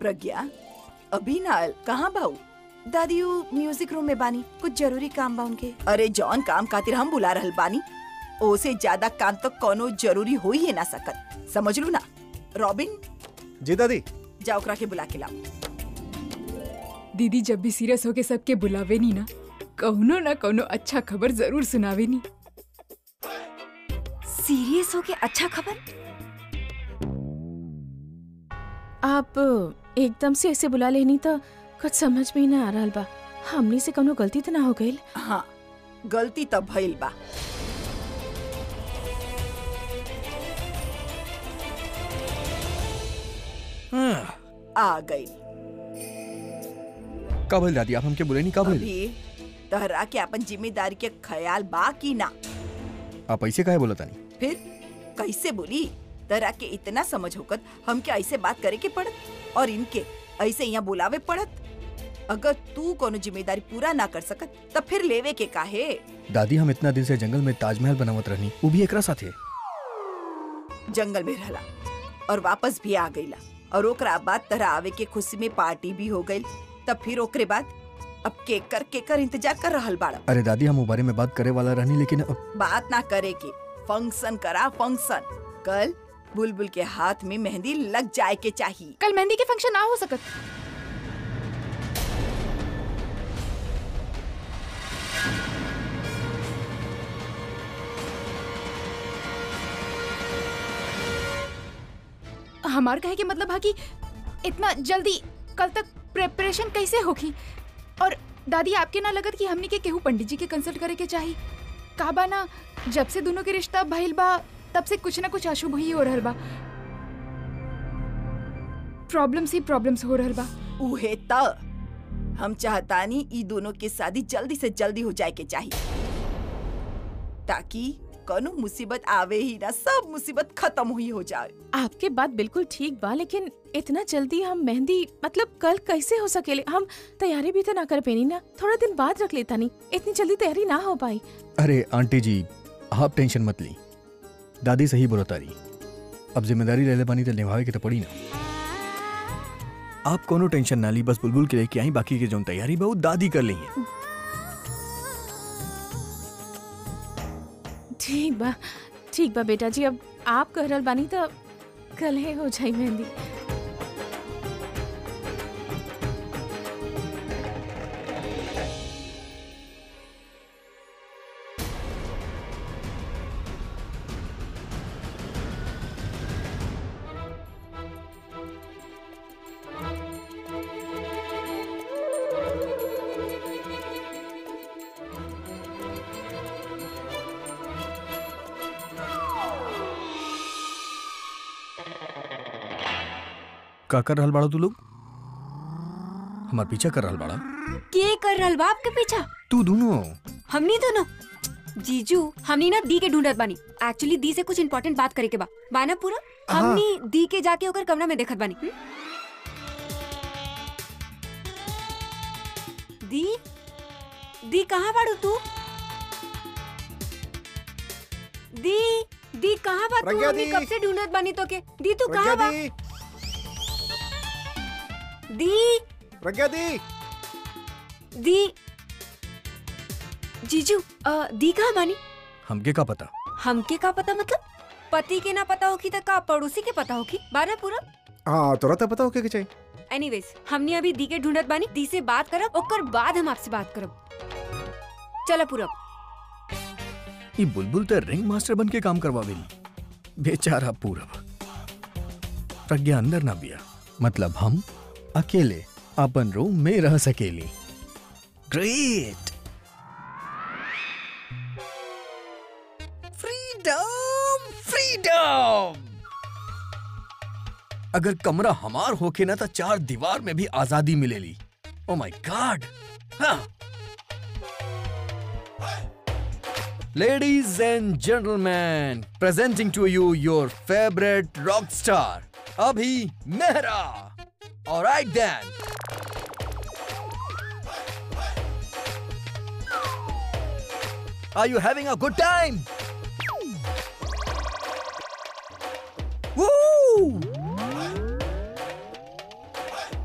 प्रज्ञा अभी ना आयल कहाँ बाऊ दादी उ म्यूजिक रूम में बानी कुछ जरूरी काम बा उनके अरे जौन काम खातिर हम बुला रहल बानी ओसे ज्यादा काम तो कोनो जरूरी हो ही ना सकत समझ लू ना रॉबिन जी दादी जा ओकरा के बुला के लाओ दीदी जब भी सीरियस होके सबके बुलावे नी ना कौनो ना कौनो अच्छा खबर जरूर सुनावे नी सीरियस हो के अच्छा खबर आप एकदम से ऐसे बुला लेनी तो कुछ समझ में ही ना आ रहा बा हमनी से कौनो गलती तो ना हो गई हाँ गलती तो भइल बा आ गई का भइल दादी आप हमके बोले नहीं का भइल अभी तहरा के अपन जिम्मेदारी के ख्याल बा की ना आप ऐसे काहे बोलता नहीं फिर कैसे बोली तहरा के इतना समझ होकत हमके ऐसे बात करे के पड़त और इनके ऐसे यहाँ बुलावे पड़त अगर तू कोनो जिम्मेदारी पूरा ना कर सकत तब फिर लेवे के काहे दादी हम इतना दिन से जंगल में ताजमहल बनावत रहनी वो भी एकरा साथे जंगल में रहला और वापस भी आ गईला और ओकरा बाद तरह आवे के खुशी में पार्टी भी हो गई तब फिर ओकरे बाद अब केकर केकर इंतजार कर रहल बाड़ा अरे दादी हम वो बारे में बात करे वाला रहनी लेकिन अब बात ना करे के फंक्शन करा फंक्शन कल बुलबुल के हाथ में मेहंदी लग जाए के चाहिए कल मेहंदी के फंक्शन ना हो सकत हमार कहे के मतलब है कि इतना जल्दी कल तक प्रिपरेशन कैसे होगी और दादी आपके ना लगत कि हमनी के केहू पंडित जी के कंसल्ट करे के चाहिए का बा ना जब से दोनों के रिश्ता भइल बा तब से कुछ ना कुछ अशुभ ही हो रहल बा प्रॉब्लम्स ही प्रॉब्लम्स हो रहल बा उहे त हम चाहतानी ई दोनों के शादी जल्दी से जल्दी हो जाए के चाहिए ताकि कोनो मुसीबत आवे ही ना सब मुसीबत खत्म हुई हो जाए आपके बात बिल्कुल ठीक बा लेकिन इतना जल्दी हम मेहंदी मतलब कल कैसे हो सकेले हम तैयारी भी तो ना कर पेनी ना थोड़ा दिन बाद रख लेता नहीं इतनी जल्दी तैयारी ना हो पाई अरे आंटी जी आप टेंशन मत ली दादी सही बोलो तारी अब जिम्मेदारी ले ले पानी तो निभावे के तो पड़ी ना आप कोनो टेंशन ना ली बस बुलबुल के लेके आई बाकी के जो तैयारी बहुत दादी कर ली है ठीक बा ठीक बा बेटा जी अब आप कह रहल बानी तो कल ही हो जाई मेहंदी का कर रहल बाड़ा तू लोग हमार पीछा कर रहल बाड़ा के कर रहल बा आपके पीछा तू दोनों हमनी दोनों जीजू हमनी ना दी के ढूंढत बानी एक्चुअली दी से कुछ इम्पोर्टेंट बात करे के बा बाना पूरा हाँ। हमनी दी के जाके ओकर कमरा में देखत बानी हम्म? दी दी कहाँ बाड़ू तू दी दी कहाँ बा तू प्रज्ञा हमनी दी। कब से ढूंढत बानी तो के दी तू कहाँ बा दी दी प्रज्ञा दी दी जीजू अ, दी कहाँ बानी हमके का पता हमके का पता मतलब पति के ना पता होगी तो का पड़ोसी के पता होगी बारह पूरा हाँ तोरा तो पता हो क्या चाहिए एनीवेज हमने अभी दी के ढूंढत बानी दी से बात करब ओकर बाद हम आपसे बात करब चलो पूरब ये बुलबुल तो रिंग मास्टर बन के काम करवावेली बेचारा पूरब प्रज्ञा अंदर ना बिया मतलब हम अकेले अपन रूम में रह सकेली ग्रेट फ्रीडम फ्रीडम अगर कमरा हमार होके ना तो चार दीवार में भी आजादी मिलेली ओ माय गॉड हाँ Ladies and gentlemen, presenting to you your favorite rock star, Abhi Mehra. All right then. Are you having a good time? Woo!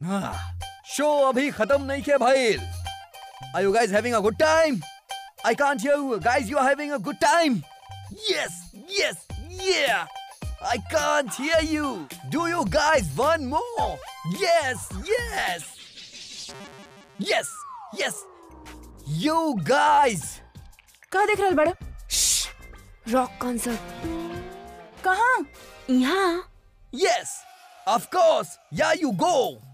Show अभी खत्म नहीं किया भाई Are you guys having a good time? I can't hear you. Guys, you are having a good time. Yes, yes, yeah. I can't hear you. Do you guys want more? Yes, yes. Yes, yes. You guys. कहा देख रहल बड़ा rock concert कहाँ यहाँ Yes, of course. Yeah, you go.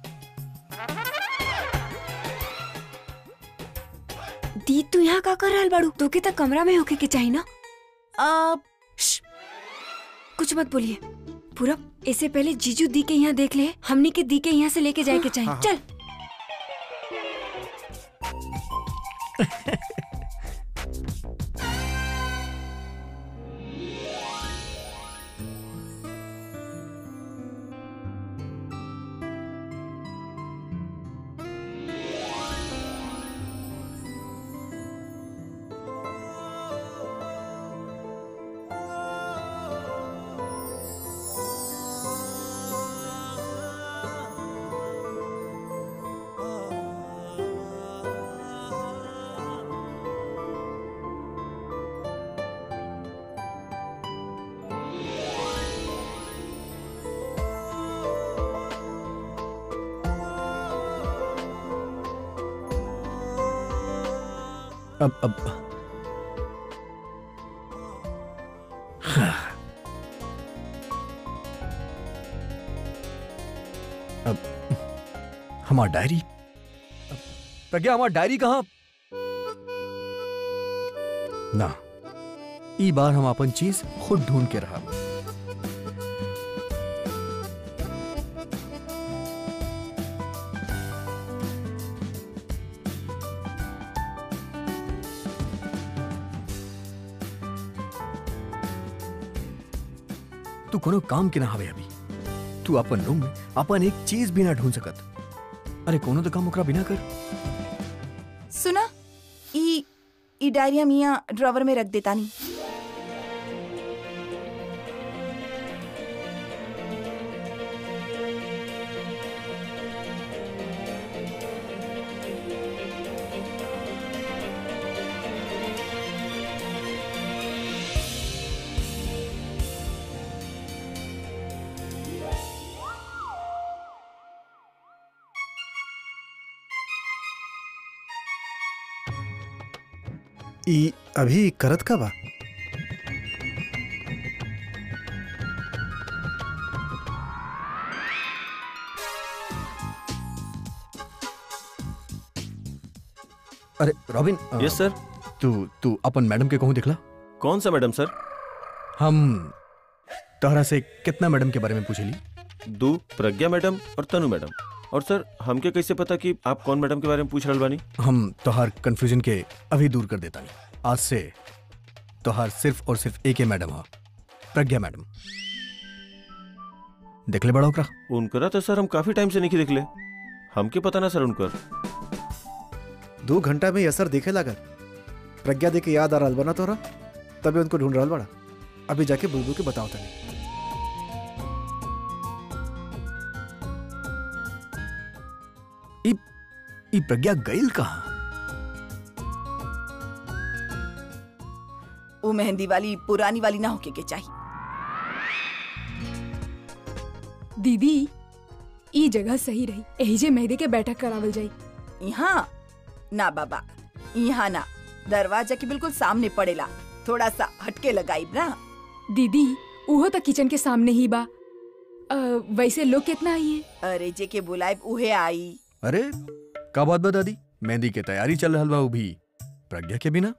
दी तू यहाँ का कर रहल बाड़ू तोके त कमरा में होके के चाही ना आ, श्श, कुछ मत बोलिए पूरा इससे पहले जीजू दी के यहाँ देख ले हमनी के दी के यहाँ से लेके जाए के चाहिए चल अब अब अब हमार डायरी प्रज्ञा हमार डायरी कहाँ ना ई बार हम अपन चीज खुद ढूंढ के रहा तू कोनो काम के ना हवे अभी तू अपन रूम में अपन एक चीज भी ना ढूंढ सकत अरे कोनो तो काम ओकरा बिना कर सुना ई ई डायरी हम यहाँ ड्रॉवर में रख देता नहीं ई अभी करत का बा अरे रॉबिन अ, यस सर तू तू अपन मैडम के कहूँ दिखला कौन सा मैडम सर हम तहरा से कितना मैडम के बारे में पूछेली दू प्रज्ञा मैडम और तनु मैडम और सर हमके कैसे पता कि आप कौन मैडम के बारे में पूछ रहल बानी हम तोहार कंफ्यूजन के अभी दूर कर देता नहीं आज से तोहार सिर्फ और सिर्फ एक ही मैडम हा प्रज्ञा मैडम देख ले बड़ा ओकरा उनकरा तो सर हम काफी टाइम से नहीं देखले हमके पता ना सर उनकर दो घंटा में ये असर दिखे लागल प्रज्ञा दे के याद आ रहा बना तोरा तभी उनको ढूंढ रहा बड़ा अभी जाके बुलबुल के बताओ तनी ई ई प्रज्ञा गईल कहाँ वो मेहंदी वाली पुरानी वाली ना होके के चाहिए दीदी ई जगह सही रही एही जे मेहदी के बैठक करावल जाई यहाँ ना बाबा यहाँ ना दरवाजा के बिल्कुल सामने पड़ेला थोड़ा सा हटके लगाई ना दीदी उहो तो किचन के सामने ही बा अ, वैसे लोग कितना आई है अरे जे के बुलाए उहे आई अरे का बात बता दी मेहंदी के तैयारी चल रहा बा उ भी प्रज्ञा के बिना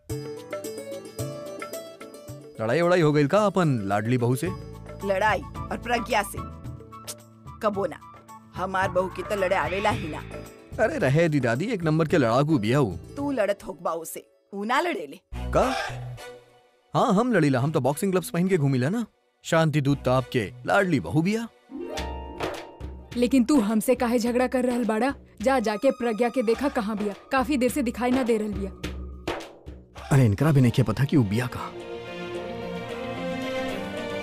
लड़ाई वड़ाई हो गई का अपन लाडली बहू से लड़ाई और प्रज्ञा से कबो ना हमार बहू की तो लड़े आवेला ही ना अरे रहे दी दादी एक नंबर के लड़ाकू बिया हूँ तू लड़त होक बाऊ से ऊ ना लड़ेले का हाँ हम लड़ीला हम तो बॉक्सिंग ग्लव्स पहन के घूमिला ना शांति दूत ताप के लाडली बहू बिया लेकिन तू हमसे काहे झगड़ा कर रहल बाड़ा जा जाके प्रज्ञा के देखा कहाँ बिया काफी देर से दिखाई ना दे रहल बिया अरे इनकरा भी नहीं क्या पता कि वो बिया कहा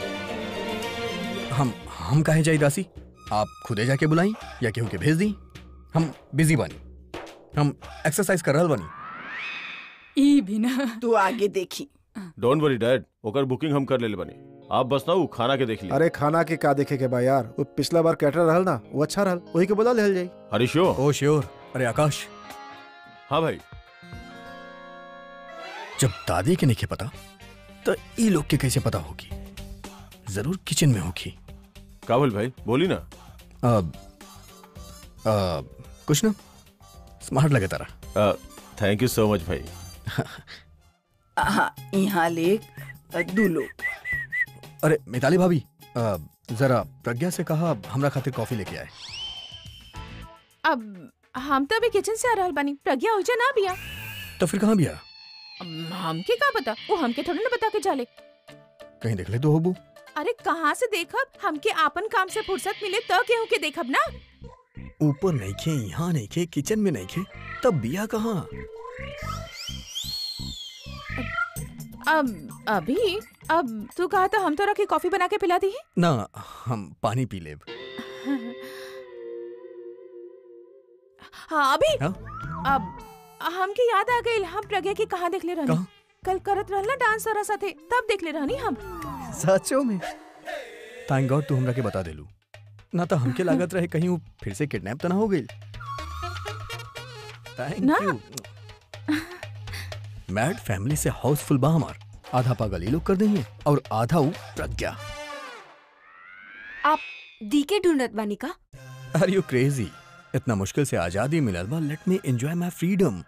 हम हम काहे जाई दासी आप खुदे जाके बुलाई या केहू के भेज दी हम बिजी बानी हम एक्सरसाइज कर रहल बानी ई भी ना तू आगे देखी डोंट वरी डैड ओकर बुकिंग हम कर लेले बानी आप बस ना उ खाना के देख ली अरे खाना के का देखे के बा यार वो पिछला बार कैटर रहल ना वो अच्छा रहल वही के बोला लेहल जाई हरीशो ओ श्योर अरे आकाश हाँ भाई जब दादी के नहीं पता तो ई लोग के कैसे पता होगी जरूर किचन में होगी काबुल भाई बोली ना अब अब कुछ ना स्मार्ट लगे तारा थैंक यू सो मच भाई हाँ यहाँ ले दू लोग अरे मिताली भाभी अ, जरा प्रज्ञा से कहा हमरा खातिर कॉफी लेके आए अब हम तो अभी किचन से आ रहल बानी प्रज्ञा हो ना बिया तो फिर कहाँ बिया अब हमके का पता वो हमके थोड़ी ना बता के जाले कहीं देख ले तो होबू अरे कहाँ से देखब हमके आपन काम से फुर्सत मिले तो केहू के देखब ना ऊपर नहीं खे यहाँ नहीं खे किचन में नहीं खे तब बिया कहाँ अब अभी अब तू कहा था हम तोरा के कॉफी बना के पिला दी ना हम पानी पी लेब हाँ अभी हाँ? अब हमके याद आ गई हम प्रज्ञा की कहाँ देख ले रहनी कहाँ? कल करत रहला डांस तोरा साथे तब देख ले रहनी हम सचो में थैंक गॉड तू हमरा के बता देलू ना तो हमके लागत रहे कहीं वो फिर से किडनैप तो ना हो गई थैंक ना। यू मैड फैमिली से हाउसफुल बा हमार आधा पागल ये लोग कर देंगे और आधा वो प्रज्ञा आप दी के ढूंढत बानी का आर यू क्रेजी इतना मुश्किल से आजादी मिलल बा let me enjoy my freedom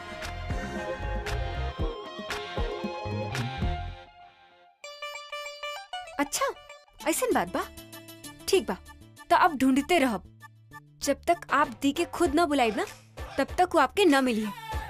अच्छा ऐसन बात बा ठीक बा तो आप ढूंढते रहब जब तक आप दी के खुद ना बुलाइब ना तब तक वो आपके न मिलिए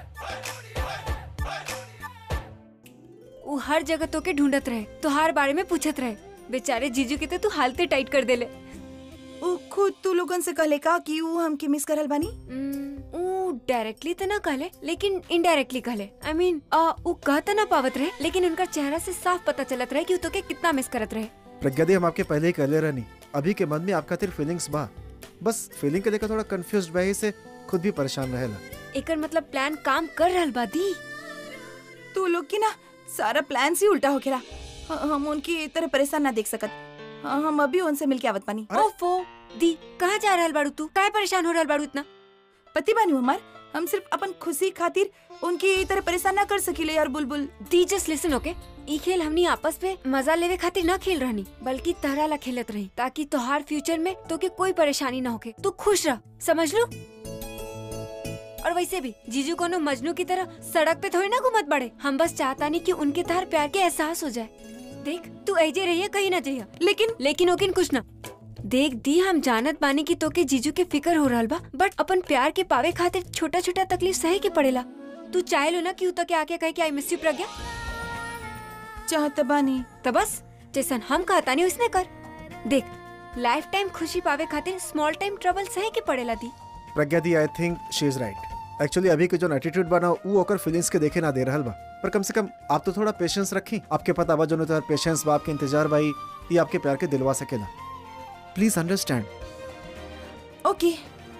वो हर जगह तो के ढूंढत रहे तो हर बारे में पूछत रहे बेचारे जीजू के तो तू हालते टाइट कर देले उ खुद तू लोगन से कहले का कि ऊ हमके मिस करल बानी डायरेक्टली तो ना कहले लेकिन इनडायरेक्टली कहले आई मीन वो कह तो ना पावत रहे लेकिन उनका चेहरा से साफ पता चलत रहे कि वो तो के कितना मिस करत रहे प्रज्ञा दी हम आपके पहले ही कहले रहनी अभी के मन में आपका खातिर फीलिंग्स बा बस फीलिंग के लेकर थोड़ा कंफ्यूज बा से खुद भी परेशान रहेला एकर मतलब प्लान काम कर रहल बा दी तू लोग की ना सारा प्लान ही उल्टा हो खेला ह- हम उनकी तरह परेशान ना देख सकत हाँ, हम अभी उनसे मिलके आवत बानी ओफो दी कहाँ जा रहल बाड़ू तू काहे परेशान हो रहल बाड़ू इतना पति बानी हमार हम सिर्फ अपन खुशी खातिर उनकी तरह परेशान ना कर सकीले यार बुलबुल दी जस्ट लिसन ओके ई खेल हमनी आपस में मजा लेवे खातिर ना खेल रहनी बल्कि तहरा ला खेलत रही ताकि तोहार फ्यूचर में तोके कोई परेशानी ना होके तू खुश रह समझ लो और वैसे भी जीजू कोनो मजनू की तरह सड़क पे थोड़ी ना घूमत बड़े हम बस चाहता नहीं कि उनके तहर प्यार के एहसास हो जाए देख तू ऐजे रहिए कहीं ना जाइए लेकिन लेकिन ओकिन कुछ ना देख दी हम जानत बानी कि तोके जीजू के फिकर हो रहल बा बट अपन प्यार के पावे खातिर छोटा छोटा तकलीफ सहे के पड़ेला तू चाहे लो ना कि उ तके आके कहे कि आई मिस यू प्रज्ञा चाहत बानी तो बस जैसन हम कहता नहीं उसने कर देख लाइफ टाइम खुशी पावे खातिर स्मॉल टाइम ट्रबल सहे के पड़ेला दी प्रज्ञा दी I think she is right actually अभी के जो एटीट्यूड बना वो ओकर फीलिंग्स के देखे ना दे रहल बा पर कम से कम आप तो थोड़ा पेशेंस रखी आपके पता बा जो तो पेशेंस बा आपके इंतजार भाई ये आपके प्यार के दिलवा सकेला प्लीज अंडरस्टैंड ओके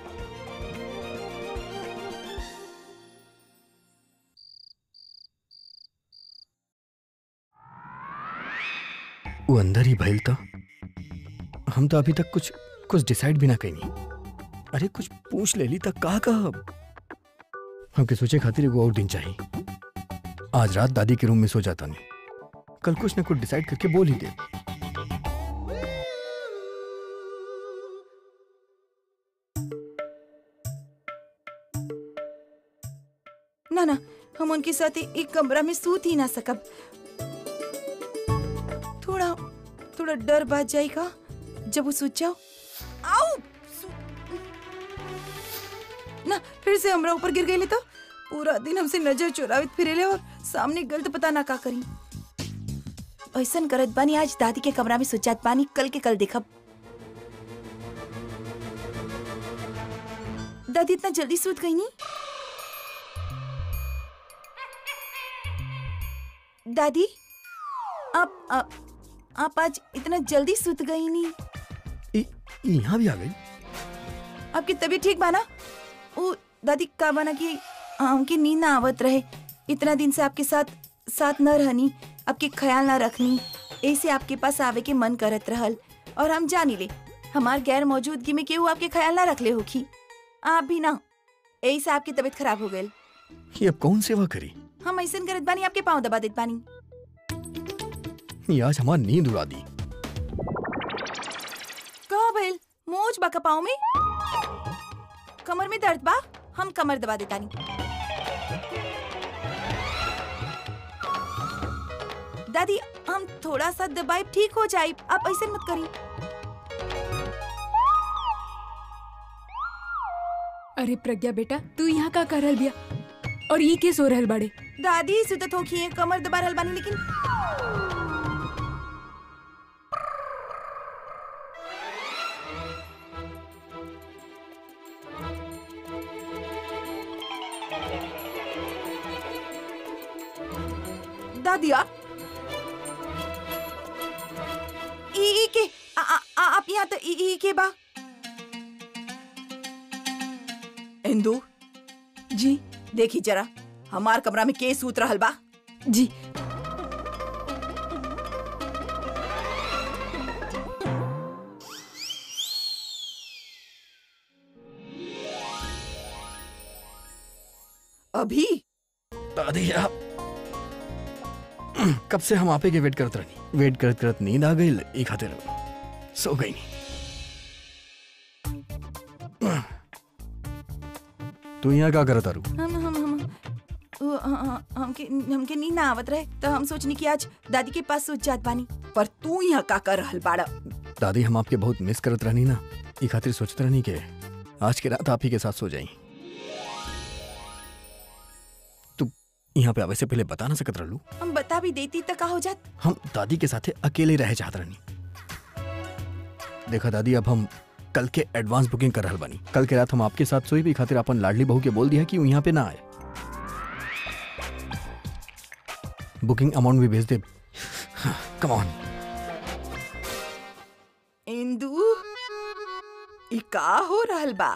वो अंदर ही भइल था हम तो अभी तक कुछ कुछ डिसाइड भी ना कहीं अरे कुछ पूछ ले ली तक कहा कहा हमके सोचे खातिर एगो और दिन चाहिए आज रात दादी के रूम में सो जाता नहीं कल कुछ ना कुछ डिसाइड करके बोल ही दे ना ना हम उनके साथ एक कमरा में सूत ही ना सकब थोड़ा थोड़ा डर बात जाएगा जब वो सूत जाओ आओ सू- ना फिर से हमरा ऊपर गिर गई तो पूरा दिन हमसे नजर चुरावित फिरेले और सामने गलत पता ना का करी ऐसन करत बानी आज दादी के कमरा में सुजात बानी कल के कल देखब दादी इतना जल्दी सूत गई नी दादी आप आप आप आज इतना जल्दी सूत गई नी ई- ई यहाँ भी आ गई आपकी तबीयत ठीक बाना वो दादी का बना कि हमकी नींद ना आवत रहे इतना दिन से आपके साथ साथ न रहनी आपके ख्याल ना रखनी ऐसे आपके पास आवे के मन करत रहल और हम जानी ले हमार गैर मौजूदगी में केहू आपके ख्याल ना रखले होखी आप भी ना ऐसे आपकी तबीयत खराब हो गई ये अब कौन सेवा करी हम ऐसे करत बानी आपके पाँव दबा देत बानी ये आज हमार नींद उड़ा दी कहा भइल मोच बा पाँव में कमर में दर्द बा हम कमर दबा देतानी दादी हम थोड़ा सा दबाई ठीक हो जाए आप ऐसे मत करी अरे प्रज्ञा बेटा तू यहाँ का कर रहल बिया और ये के सो रहल बाड़े दादी सुतत होखी है कमर दबा रहल बानी लेकिन दादिया ई ई के आ, आ, आ, आप यहाँ तो ई ई के बा इंदु जी देखी जरा हमार कमरा में के सूत रहल बा जी अभी दादी आप कब से हम आपे के वेट करत रहनी वेट करत करत नींद आ गई एक खातिर सो गई नहीं तू यहाँ का करत आरू हम हम हम वो, हाँ, हाँ, हमके हमके नींद ना आवत रहे तो हम सोचनी कि आज दादी के पास सोच जात बानी पर तू यहाँ का कर रहल बाड़ा दादी हम आपके बहुत मिस करत रहनी ना ई खातिर सोचत रहनी के आज के रात आप ही के साथ सो जाई तू यहाँ पे आवे से पहले बता ना सकत रहलू हम बता भी देती तो का हो जात हम दादी के साथे अकेले रहे चाहत रहनी देखा दादी अब हम कल के एडवांस बुकिंग कर रहल बानी कल के रात हम आपके साथ सोई भी खातिर अपन लाडली बहू के बोल दिया कि वो यहाँ पे ना आए बुकिंग अमाउंट भी भेज दे कम ऑन इंदु ई का हो रहल बा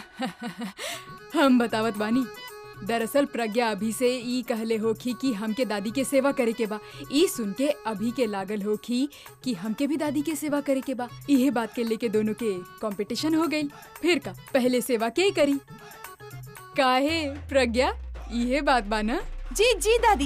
हम बतावत बानी दरअसल प्रज्ञा अभी से ई कहले होखी कि हमके दादी के सेवा करे के बा ई सुन के अभी के लागल होखी कि हमके भी दादी के सेवा करे के बा इहे बात के लेके दोनों के कंपटीशन हो गई फिर का पहले सेवा के करी काहे प्रज्ञा इहे बात बा ना जी जी दादी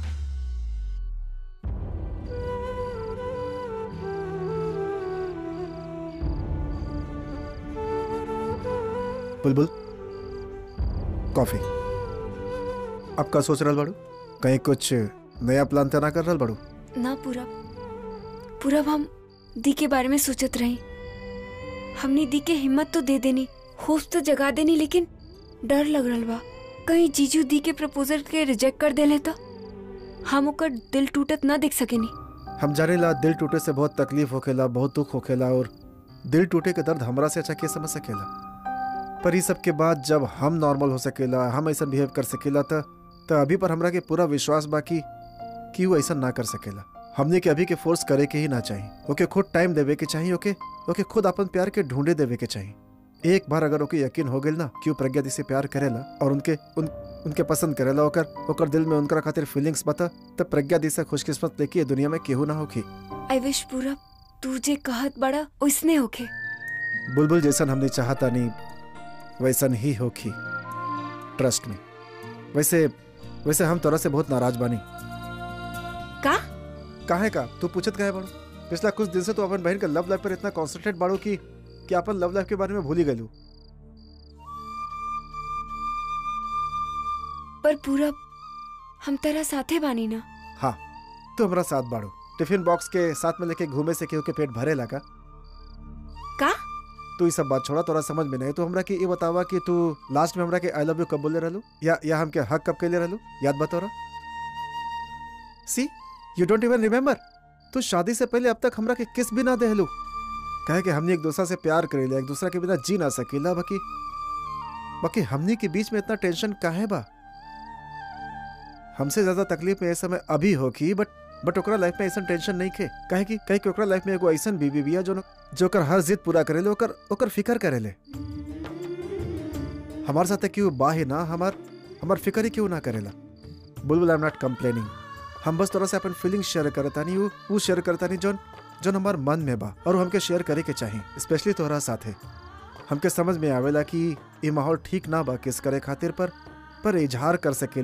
बुलबुल कॉफी अब का सोच रहल बाड़ू कहीं कुछ नया प्लान तो ना कर रहल बाड़ू ना पूरा पूरा हम दी के बारे में सोचत रही हमने दी के हिम्मत तो दे देनी होश तो जगा देनी लेकिन डर लग रहल बा कहीं जीजू दी के प्रपोजल के रिजेक्ट कर देले तो हम ओकर दिल टूटत ना देख सकेनी हम जाने ला दिल टूटे से बहुत तकलीफ होखेला बहुत दुख होखेला और दिल टूटे के दर्द हमरा से अच्छा के समझ सकेला पर ई सब के बाद जब हम नॉर्मल हो सकेला हम ऐसा बिहेव कर सकेला त त अभी पर हमरा के पूरा विश्वास बाकी कि वो ऐसा ना कर सकेला हमने के अभी के फोर्स करे के ही ना चाहिए ओके खुद टाइम देवे के चाहिए ओके ओके खुद अपन प्यार के ढूंढे देवे के चाहिए एक बार अगर ओके यकीन हो गेल ना कि वो प्रज्ञा दी से प्यार करेला और उनके उन उनके पसंद करेला ओकर ओकर दिल में उनका खातिर फीलिंग्स बता तब प्रज्ञा दी से खुशकिस्मत लेके ये दुनिया में केहू ना होखी आई विश पूरा तू जे कहत बड़ा उसने होके बुलबुल जैसन हमने चाहता नहीं वैसन ही होखी ट्रस्ट में वैसे वैसे हम तोरा से बहुत नाराज बानी का काहे का तू पूछत काहे बाड़ू पिछला कुछ दिन से तो अपन बहन के लव लाइफ पर इतना कॉन्सेंट्रेट बाड़ू कि कि अपन लव लाइफ के बारे में भूल ही गलू पर पूरा हम तेरा साथे बानी ना हाँ तू हमरा साथ बाड़ू टिफिन बॉक्स के साथ में लेके घूमे से केहू के पेट भरे लगा का तू ये सब बात छोड़ा तोरा समझ में नहीं तो हमरा के ये बतावा कि तू लास्ट में हमरा के आई लव यू कब बोले रहलू या या हमके हक कब के लिए रहलू याद बता रहा see you don't even remember तू शादी से पहले अब तक हमरा के किस भी ना देहलू कहे कि हमने एक दूसरा से प्यार करेला एक दूसरा के बिना जी ना सकेला बाकी बाकी हमनी के बीच में इतना टेंशन काहे बा हमसे ज्यादा तकलीफ में इस समय अभी होगी बट बट ओकरा लाइफ में ऐसा टेंशन नहीं खे काहे कि कहे कि ओकरा लाइफ में एगो ऐसा बीबी बिया जो न- जो ओकर हर जिद पूरा करेले ओकर ओकर फिकर करेले हमारे साथ क्यों बा ही ना हमार हमार फिक्र ही क्यों ना करेला Bulbul I am not complaining हम बस तोरा से अपन फीलिंग शेयर करता नहीं वो वो शेयर करता नहीं जोन जोन हमार मन में बा और वो हमके शेयर करे के चाहिए स्पेशली तोहरा साथे हमके समझ में आवेला कि ये माहौल ठीक ना बा किस करे खातिर पर पर इजहार कर सके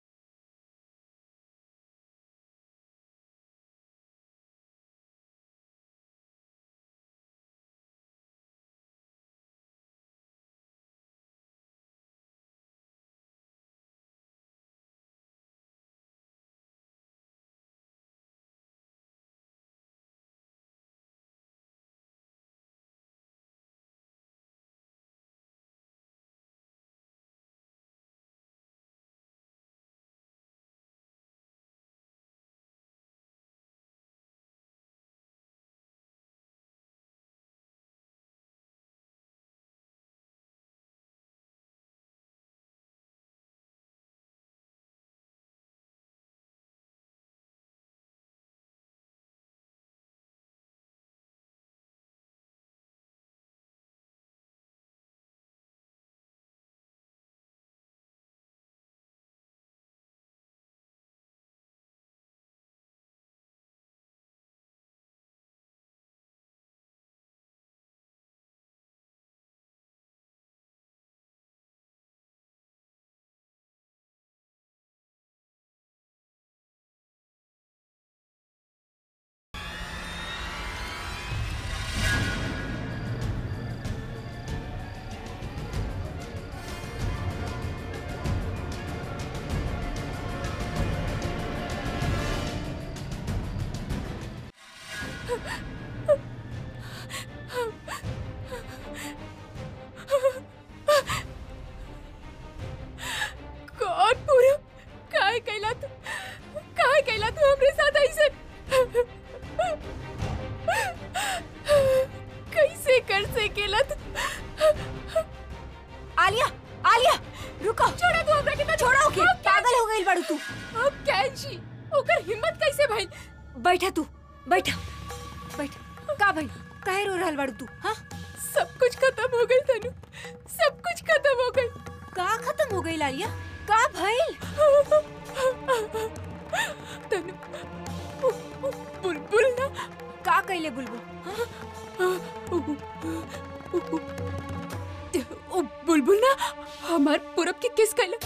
कौन पूरा काय कैला तू काय कैला तू हमरे साथ ऐसे कैसे कर से केला तू आलिया आलिया रुको छोड़ा तू हमरा के ना छोड़ा ओके पागल हो गई बाड़ू तू अब कैंची ओकर हिम्मत कैसे भइल बैठा तू बैठा बैठ का भाई काहे रो रहल बाड़ू तू हाँ सब कुछ खत्म हो गई तनु सब कुछ खत्म हो गई का खत्म हो गई लालिया का भइल तनु उ- उ- बुलबुल ना का कैले बुलबुल हाँ? उ- उ- उ- बुलबुल ना हमार पूरब के किस कैला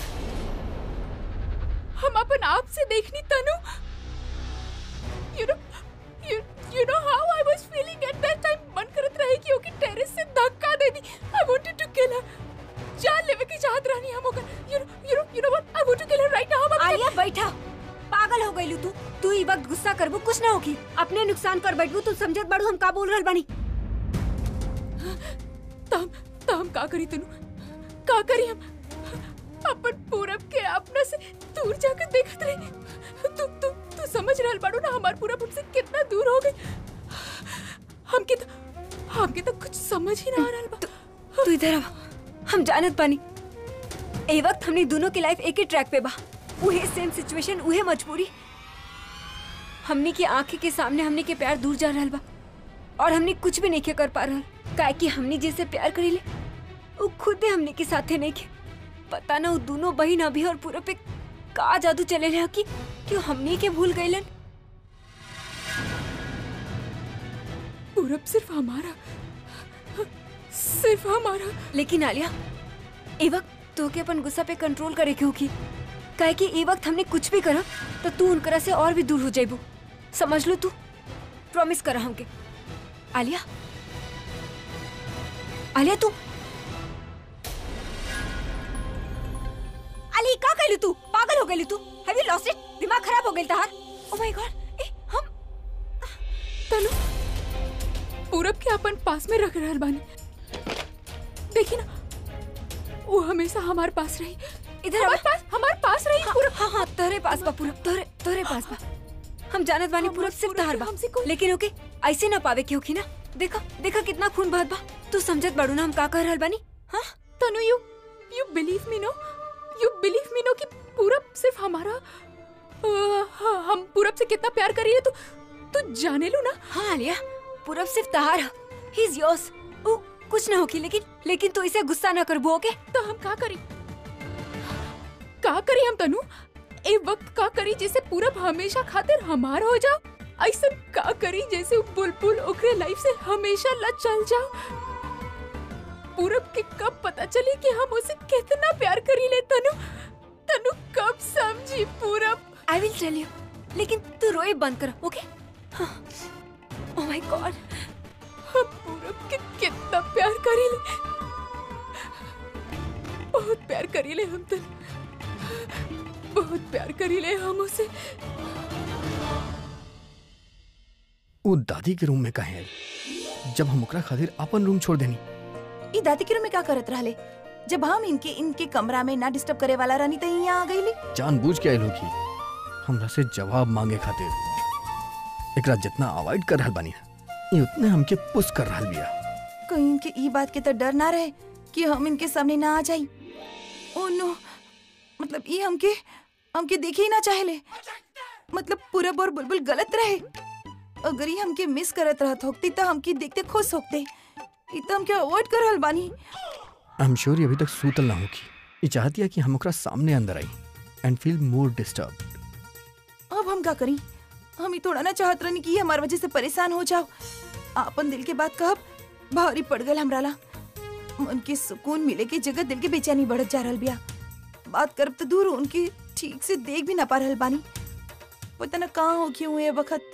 हम अपन आप से देखनी Tanu you know you you know how I was feeling at that time मन करत रहे कि ओके टेरेस से धक्का दे दी आई वांटेड टू किल हर जान लेवे की चाहत रहनी हम ओकर you know you know you know what I want to kill her right now Alia बैठा पागल हो गई तू तू ई वक्त गुस्सा करबू कुछ ना होगी अपने नुकसान कर बैठबू तू समझत बाड़ू हम का बोल रहल बानी तम तम का करी तनु का करी हम अपन पूरब के अपना से दूर जाकर देखत रहे तू तू तू समझ रहल बाड़ू ना हमार पूरब हमसे कितना दूर हो गई हमके तो हमके तो कुछ समझ ही ना आ रहल बा तू इधर आ हम जानत बानी ए वक्त हमने दोनों की लाइफ एक ही ट्रैक पे बा उहे सेम सिचुएशन उहे मजबूरी हमने की आंखें के सामने हमने के प्यार दूर जा रहल बा और हमने कुछ भी नहीं के कर पा रहल काहे कि हमने जैसे प्यार करी ले वो खुदे हमने के साथे नहीं के पता ना वो दोनों बहन अभी और पूरा पे का जादू चले रहा कि क्यों हमने के भूल गईलन पूरब सिर्फ हमारा सिर्फ हमारा लेकिन आलिया ए वक्त तो के अपन गुस्सा पे कंट्रोल करे के होगी काहे कि ए वक्त हमने कुछ भी करा तो तू उनकरा से और भी दूर हो जाइबू समझ लो तू प्रॉमिस करा हमके आलिया आलिया तू आली का कहलू तू पागल हो गई तू हैव यू लॉस्ट इट दिमाग खराब हो गई तहार ओ माय गॉड ए हम तनु पूरब के अपन पास में रख रहल बानी देखी ना वो हमेशा हमारे पास रही इधर हमारे आवा। पास हमारे पास रही हाँ, हाँ हाँ तोरे पास बा पूरब तोरे तोरे पास बा हम जानत बानी हमर पूरब सिर्फ पूरब तहार के बा हमसे कोई- लेकिन ओके ऐसे ना पावे के होखी ना देखा देखा कितना खून बहत बा तू समझत बाड़ू ना हम का कह रहल बानी हाँ Tanu you you believe me no you believe me no कि पूरब सिर्फ हमारा अ, हाँ, हम पूरब से कितना प्यार करिए तो तू जाने लो ना हाँ आलिया पूरब सिर्फ तहार ही इज योर्स ओ कुछ ना होगी लेकिन लेकिन तू इसे गुस्सा ना करबो ओके तो हम का करी का करी हम तनु ए वक्त का करी जैसे पूरब हमेशा खातिर हमार हो जाओ ऐसा का करी जैसे उ बुलबुल ओकरे लाइफ से हमेशा ला चल जाओ पूरब के कब पता चली कि हम उसे कितना प्यार करी ले तनु तनु कब समझी पूरब आई विल टेल यू लेकिन तू रोए बंद कर ओके ओह माय गॉड हम पूरब के कितना प्यार करी ले बहुत प्यार करी ले हम तनु बहुत प्यार करी ले हम उसे वो दादी के रूम में कहे आई जब हम ओकरा खातिर अपन रूम छोड़ देनी ई दादी के रूम में का करत रहले जब हम इनके इनके कमरा में ना डिस्टर्ब करे वाला रहनी त यहाँ आ गईली जानबूझ के आइलो की हमरा से जवाब मांगे खातिर एकरा जितना अवॉइड कर रहल बानी ये उतने हमके पुश कर रहल बिया कहीं इनके ई बात के तो डर ना रहे कि हम इनके सामने ना आ जाई ओ नो मतलब ई हमके हमके देखे ही ना चाहेले मतलब पूरब और बुलबुल गलत रहे अगर ये हमके मिस करत रहत होती तो हमके देखते खुश होते ई तो हमके अवॉइड कर रहल बानी आई एम श्योर ये अभी तक सूतल ना होगी ये चाहती है कि हम ओकरा सामने अंदर आई एंड फील मोर डिस्टर्ब अब हम का करी हम ही थोड़ा ना चाहत रहनी कि ये हमार वजह से परेशान हो जाओ आपन दिल के बात कहब भारी पड़ गल हमरा ला मन के सुकून मिले के जगह दिल के बेचैनी बढ़त जा रहल बिया बात करब तो दूर उनकी ठीक से देख भी ना पा रहल बानी पता ना कहाँ हो क्यों ये वक्त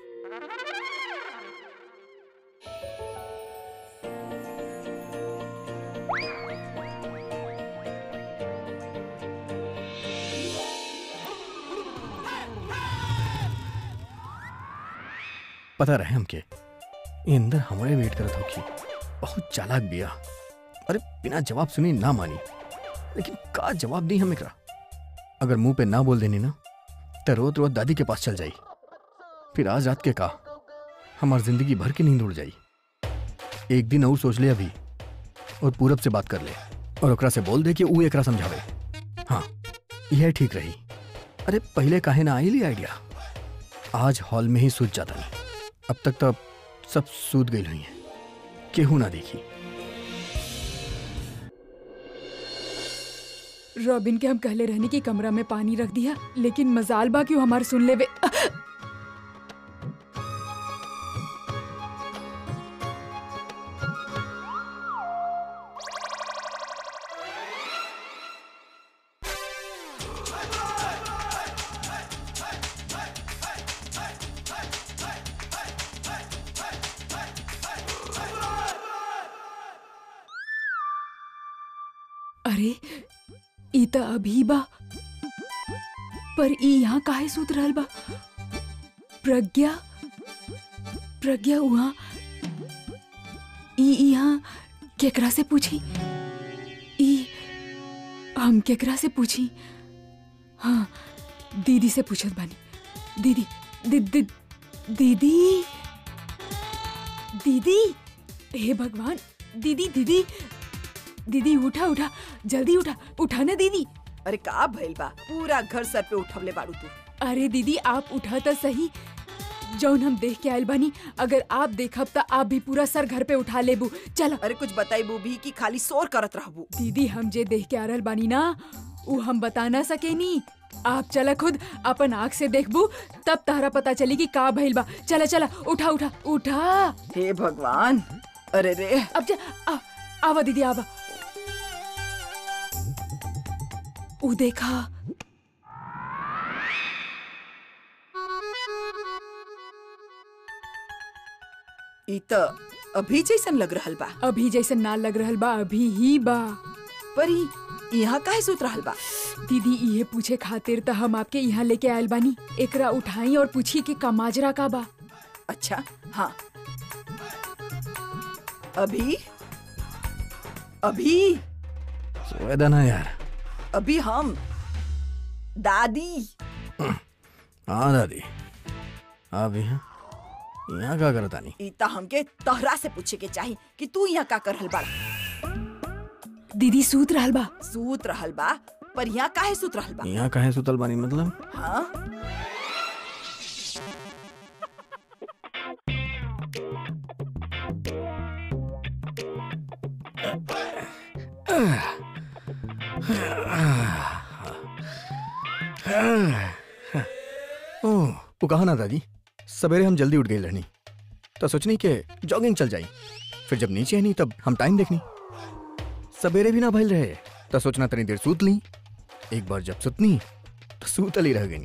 पता रहे हमके ये अंदर हमारे वेट करत होगी बहुत चालाक बिया अरे बिना जवाब सुनी ना मानी लेकिन का जवाब दी हम एकरा अगर मुंह पे ना बोल देनी ना तो रोत रोत दादी के पास चल जाई फिर आज रात के का हमार जिंदगी भर की नींद उड़ जाई एक दिन और सोच ले अभी और पूरब से बात कर ले और ओकरा से बोल दे कि ऊ एकरा समझावे हाँ यह ठीक रही अरे पहले काहे ना आई ली आइडिया आज हॉल में ही सूझ जाता नहीं अब तक तो सब सूद गई हुई है केहू ना देखी रॉबिन के हम कहले रहने की कमरा में पानी रख दिया लेकिन मजाल बा क्यों हमार सुन लेवे अरे ई त अभी बा पर ई यहाँ काहे सूत रहल बा प्रज्ञा प्रज्ञा वहाँ ई यहाँ केकरा से पूछी ई हम केकरा से पूछी हाँ दीदी से पूछत बानी दीदी दी, दी, दीदी दीदी हे भगवान दीदी दीदी दीदी उठा उठा जल्दी उठा उठा ना दीदी अरे का भइल बा पूरा घर सर पे उठवले बाड़ू तू अरे दीदी आप उठा तो सही जौन हम देख के आयल बानी अगर आप देखब त आप भी पूरा सर घर पे उठा लेबू चलो अरे कुछ बताइबू भी कि खाली शोर करत रहबू दीदी हम जे देख के आ रहल बानी ना उ हम बता ना सकेनी आप चला खुद अपन आँख से देखबू तब तारा पता चली कि का भइल बा चला चला उठा उठा उठा हे भगवान अरे रे अब जा आ, आवा दीदी आवा उ देखा ई त अभी जैसन लग रहल बा अभी जैसे ना लग रहल बा अभी ही बा पर ई यहाँ काहे सुत रहल बा दीदी ये पूछे खातिर त हम आपके यहाँ लेके आयल बानी एकरा उठाई और पूछी कि का माजरा का बा अच्छा हाँ अभी अभी सोएदा ना यार अभी हम दादी हाँ दादी आप यहाँ यहाँ का करता नहीं ई त हमके तहरा से पूछे के चाही कि तू यहाँ का कर रहल बा दीदी सूत रहल बा सूत रहल बा पर यहाँ काहे सूत रहल बा यहाँ कहे सुतल बानी मतलब हाँ ओह वो कहा ना दादी सवेरे हम जल्दी उठ गए रहनी तो सोचनी कि जॉगिंग चल जाई फिर जब नीचे है नहीं तब हम टाइम देखनी सवेरे भी ना भइल रहे तो सोचना तनी देर सूत ली एक बार जब सुतनी तो सूतल ही रह गई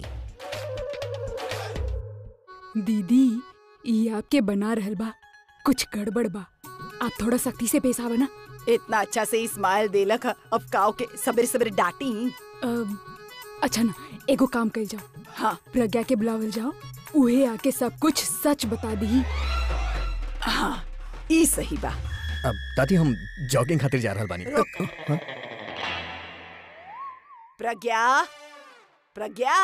दीदी ई आपके बना रहल बा कुछ गड़बड़ बा आप थोड़ा सख्ती से पेश आवा ना इतना अच्छा से इस्माइल देलक ह, अब काव के सवेरे सवेरे डांटी अ, अच्छा ना एगो काम कर जाओ हाँ प्रज्ञा के बुलावल जाओ उहे आके सब कुछ सच बता दी हाँ ई सही बा अब दादी हम जॉगिंग खातिर जा रहल बानी रुक। हाँ? प्रज्ञा प्रज्ञा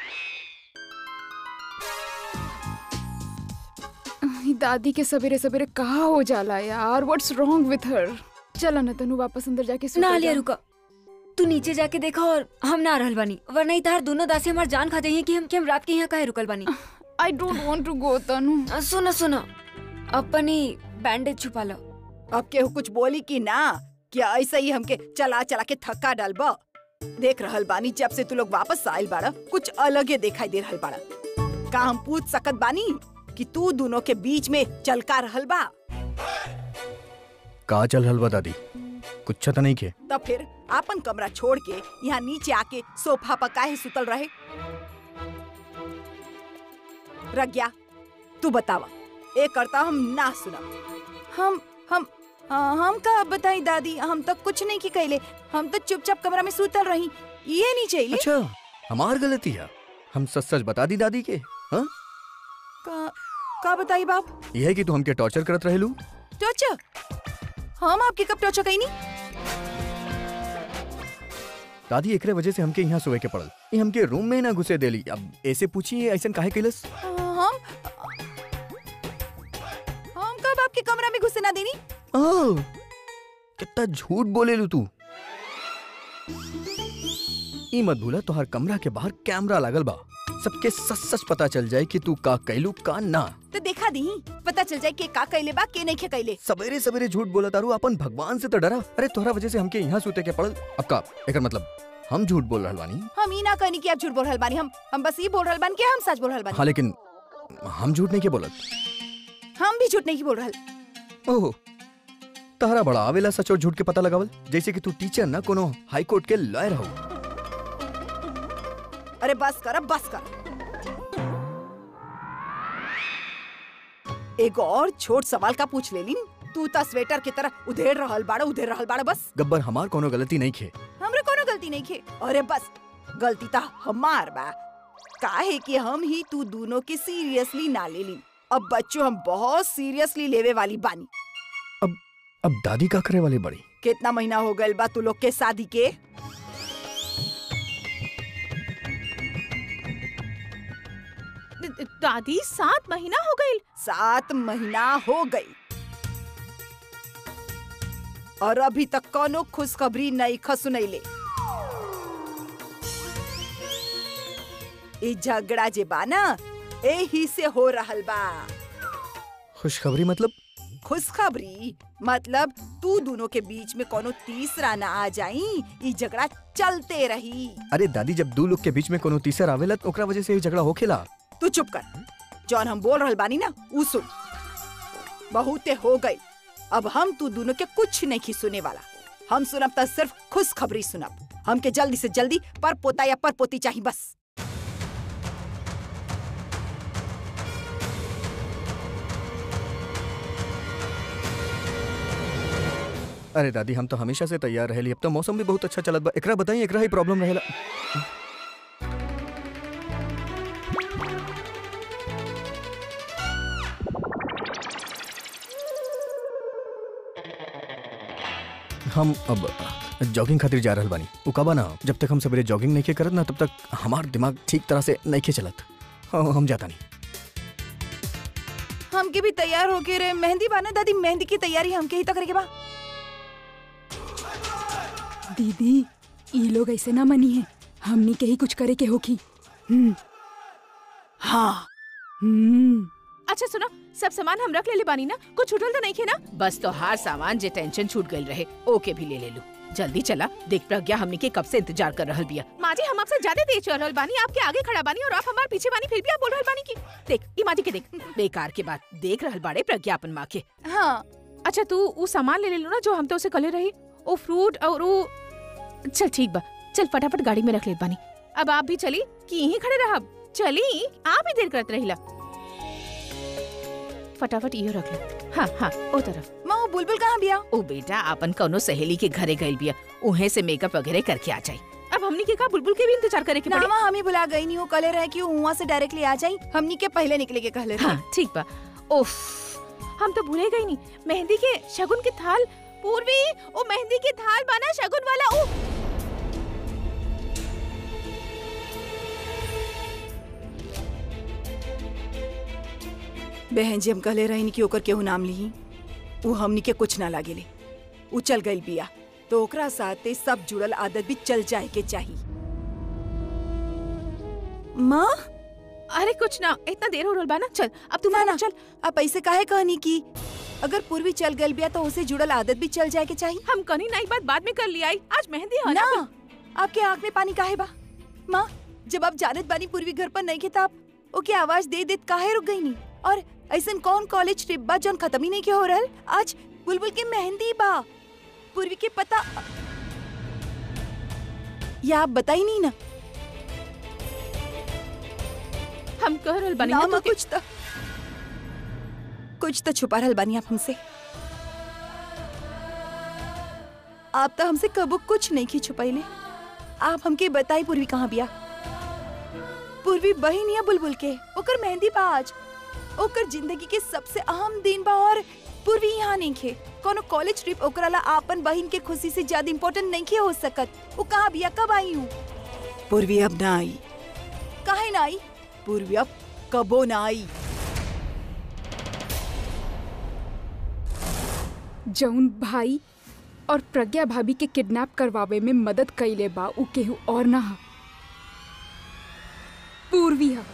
ई दादी के सवेरे सवेरे कहा हो जाला यार व्हाट्स रॉन्ग विथ हर चला ना तनु वापस अंदर जाके सुतल ना लिया जा। रुका तू नीचे जाके देखा और हम ना रहल बानी वरना ही तार दोनों दासी हमार जान खा जाइए कि हम कि हम रात के यहाँ काहे रुकल बानी I don't want to go Tanu अ, सुनो सुनो अपनी बैंडेज छुपा लो अब केहू कुछ बोली कि ना क्या ऐसा ही हमके चला चला के थक्का डालब देख रहल बानी जब से तू लोग वापस आयल बाड़ा कुछ अलगे दिखाई दे रहल बाड़ा का हम पूछ सकत बानी कि तू दोनों के बीच में चलका रहल बा का चल रहल बा दादी कुछ तो नहीं के तब फिर आपन कमरा छोड़ के यहाँ नीचे आके सोफा पर काहे सुतल रहे प्रज्ञा तू बतावा ए करता हम ना सुना हम हम हाँ, हम का बताई दादी हम तो कुछ नहीं की कहले हम तो चुपचाप कमरा में सूतल रही ये नहीं चाहिए अच्छा हमार गलती है हम सच सच बता दी दादी के हाँ का, का बताई बाप यह है कि तू हमके टॉर्चर करत रहेलू टोचो हम आपके कब टोचो कहीं नहीं दादी एकरे वजह से हमके यहाँ सोए के पड़ल ये हमके रूम में ना घुसे देली अब ऐसे पूछी ऐसा काहे कैलस हम हम कब आपके कमरा में घुसे ना देनी ओह, कितना झूठ बोलेलू तू ई मत भूला तोहर कमरा के बाहर कैमरा लागल बा सबके सच सच पता चल जाए कि तू का कैलू का ना तो देखा दी पता चल जाए के का कैले बा के नहीं के कैले सवेरे सवेरे झूठ बोला तारू अपन भगवान से तो डरा अरे तोहरा वजह से हमके यहाँ सूते के पड़ल अब का एकर मतलब हम झूठ बोल रहल बानी हम ई ना कहनी कि आप झूठ बोल रहल बानी हम हम बस ई बोल रहल बानी कि हम सच बोल रहल बानी हाँ लेकिन हम झूठ नहीं के बोलत हम भी झूठ नहीं बोल रहल ओह तहरा बड़ा आवेला सच और झूठ के पता लगावल जैसे कि तू टीचर ना कोनो हाई कोर्ट के लॉयर हो अरे बस कर अब बस कर एक और छोट सवाल का पूछ ले लिन तू ता स्वेटर की तरह उधेड़ रहल बाड़ा उधेड़ रहल बाड़ा बस गब्बर हमार कोनो गलती नहीं खे हमरे कोनो गलती नहीं खे अरे बस गलती ता हमार बा काहे कि हम ही तू दोनों के सीरियसली ना ले लिन अब बच्चों हम बहुत सीरियसली लेवे वाली बानी अब दादी का करे वाली बड़ी कितना महीना हो गए बा तू लोग के शादी के द- दादी सात महीना हो गई सात महीना हो गई और अभी तक कोनो खुशखबरी नहीं खसुनैले ई झगड़ा जे बा ना एही से हो रहल बा खुशखबरी मतलब खुशखबरी मतलब तू दोनों के बीच में कोनो तीसरा ना आ जाई ई झगड़ा चलते रही अरे दादी जब दो लोग के बीच में कोनो तीसर आवेला तो ओकरा वजह से ये झगड़ा होखेला तू चुप कर जौन हम बोल रहल बानी ना ऊ सुन बहुते हो गई अब हम तू दोनों के कुछ नहीं सुने वाला हम सुनब त सिर्फ खुश खबरी सुनब हमके जल्दी से जल्दी पर पोता या पर पोती चाहिए बस अरे दादी हम तो हमेशा से तैयार रहेली अब तो मौसम भी बहुत अच्छा चलत बा एकरा बताई एकरा ही प्रॉब्लम रहेला हम अब जॉगिंग खातिर जा रहल बानी उ कबा ना जब तक हम सवेरे जॉगिंग नहीं के करत ना तब तक हमार दिमाग ठीक तरह से नहीं के चलत हाँ, हम जाता नहीं हमके भी तैयार होके रे मेहंदी बाना दादी मेहंदी की तैयारी हमके ही तो करे के बा दीदी ई लोग ऐसे ना मनी है हमनी के ही कुछ करे के होखी हम्म हाँ हम्म अच्छा सुना सब सामान हम रख ले ले बानी ना कुछ छूटल तो नहीं खे ना बस तो हर सामान जे टेंशन छूट गई रहे ओके भी ले ले लू जल्दी चला देख प्रज्ञा हमनी के कब से इंतजार कर रहल बिया माँ जी हम आपसे ज्यादा तेज चल रहल बानी आपके आगे खड़ा बानी और आप हमारे पीछे बानी फिर भी आप बोल रहल बानी की देख ई माँ जी के देख बेकार के बात देख रहल बाड़े प्रज्ञा अपन माँ के हाँ अच्छा तू वो सामान ले ले लो ना जो हम तो उसे कले रही वो फ्रूट और वो चल ठीक बा चल फटाफट गाड़ी में रख ले बानी अब आप भी चली कि यहीं खड़े रहा चली आप ही देर करत रहिला फटाफट इहो रख ले हाँ हाँ ओ तरफ माँ वो बुलबुल कहाँ बिया ओ बेटा अपन कौनो सहेली के घरे गइल बिया उहे से मेकअप वगैरह करके आ जाई अब हमनी के का बुलबुल के भी इंतजार करे के ना पड़ी माँ हमें बुला गई नहीं वो कले रहे कि वहाँ से डायरेक्टली आ जाई हमनी के पहले निकले के कहले रहे हाँ ठीक बा ओफ हम तो भूले गई नहीं मेहंदी के शगुन के थाल पूर्वी ओ मेहंदी के थाल बना शगुन वाला ओ बहन जी हम कहले रही कि ओकर केहू नाम ली वो हमनी के कुछ ना लागेले उ चल गई बिया तो ओकरा साथे सब जुड़ल आदत भी चल जाए के चाहिए माँ अरे कुछ ना इतना देर हो रहल बा ना चल अब तू ना माना ना चल आप ऐसे काहे कहनी की अगर पूर्वी चल गई बिया तो उसे जुड़ल आदत भी चल जाए के चाहिए हम कनी नहीं बात बाद में कर लिया आई आज मेहंदी है ना आपके आँख में पानी काहे बा माँ जब आप जानत बानी पूर्वी घर पर नहीं खे तब ओके आवाज दे देत काहे रुक गई नी और ऐसन कौन कॉलेज ट्रिप बा जौन खत्म ही नहीं के हो रहल आज बुलबुल के मेहंदी बा पूर्वी के पता या आप बताई नहीं ना हम कह रहल बानी ना ना माँ तो कुछ तो कुछ तो छुपा रहल बानी आप हमसे आप तो हमसे कबो कुछ नहीं की छुपाइले आप हमके बताई पूर्वी कहाँ बिया पूर्वी बहन या बुलबुल के ओकर मेहंदी बा आज ओकर जिंदगी के सबसे अहम दिन बा और पूर्वी यहाँ नहीं खे कोनो कॉलेज ट्रिप ओकरा ला आपन बहन के खुशी से ज्यादा इम्पोर्टेंट नहीं खे हो सकत वो कहाँ बिया कब आई हूँ पूर्वी अब ना आई काहे ना आई पूर्वी अब कबो ना आई जौन भाई और प्रज्ञा भाभी के किडनैप करवावे में मदद कइले बा उ केहू और ना हा पूर्वी हा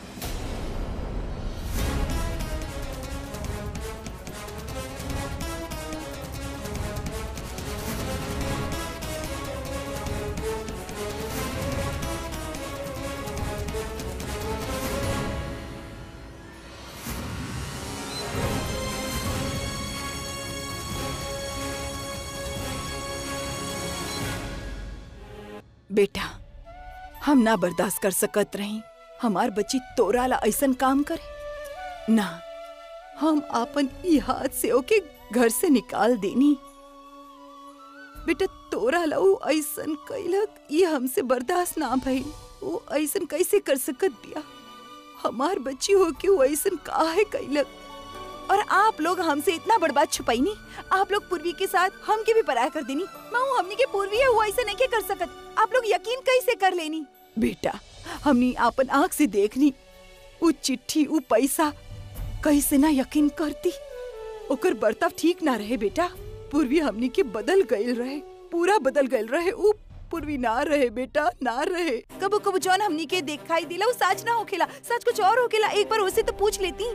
बेटा हम ना बर्दाश्त कर सकत रही हमार बच्ची तोरा ला ऐसन काम करे ना हम आपन ई हाथ से ओके घर से निकाल देनी बेटा तोरा ला ऊ ऐसन कैलक ये हमसे बर्दाश्त ना भइल वो ऐसन कैसे कर सकत बिया हमार बच्ची हो के वो ऐसन काहे कैलक और आप लोग हमसे इतना बड़ बात छुपाई नहीं आप लोग पूर्वी के साथ हम के भी पराया कर देनी माँ हमनी के पूर्वी है वो ऐसे नहीं के कर सकत आप लोग यकीन कैसे कर लेनी बेटा हमनी आपन आँख से देखनी वो चिट्ठी वो पैसा कैसे ना यकीन करती ओकर बर्ताव ठीक ना रहे बेटा पूर्वी हमनी के बदल गईल रहे पूरा बदल गईल रहे ऊ पूर्वी ना रहे बेटा ना रहे कबो कबो जौन हमनी के दिखाई दिला वो सच ना होखेला सच कुछ और होखेला एक बार उसे तो पूछ लेती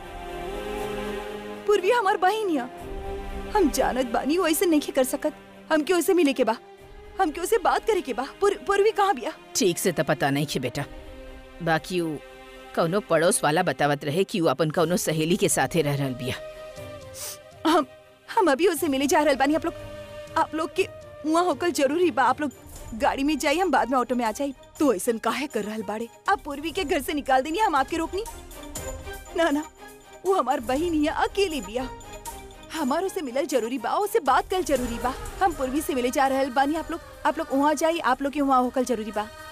पूर्वी हमार बहिनिया हम जानत बानी वो ऐसे नहीं कर सकत हमके उसे मिले के बा हमके उसे बात करे के बा पूर, पूर्वी कहाँ बिया ठीक से तो पता नहीं खे बेटा बाकी ऊ कौनो पड़ोस वाला बतावत रहे कि ऊ अपन कौनो सहेली के साथे रह रहल बिया हम हम अभी उसे मिले जा रहल बानी आप लोग आप लोग के वहाँ होकर जरूरी बा आप लोग गाड़ी में जाइए हम बाद में ऑटो में आ जाई तो ऐसा काहे कर रहल बाड़े आप पूर्वी के घर से निकाल देनी हम आपके रोकनी ना ना वो हमार बहन ही है, अकेली बिया हमार उसे मिलल जरूरी बा उसे बात कर जरूरी बा हम पूर्वी से मिले जा रहल बानी आप लोग आप लोग वहाँ जाइए आप लोग के वहाँ होकर जरूरी बा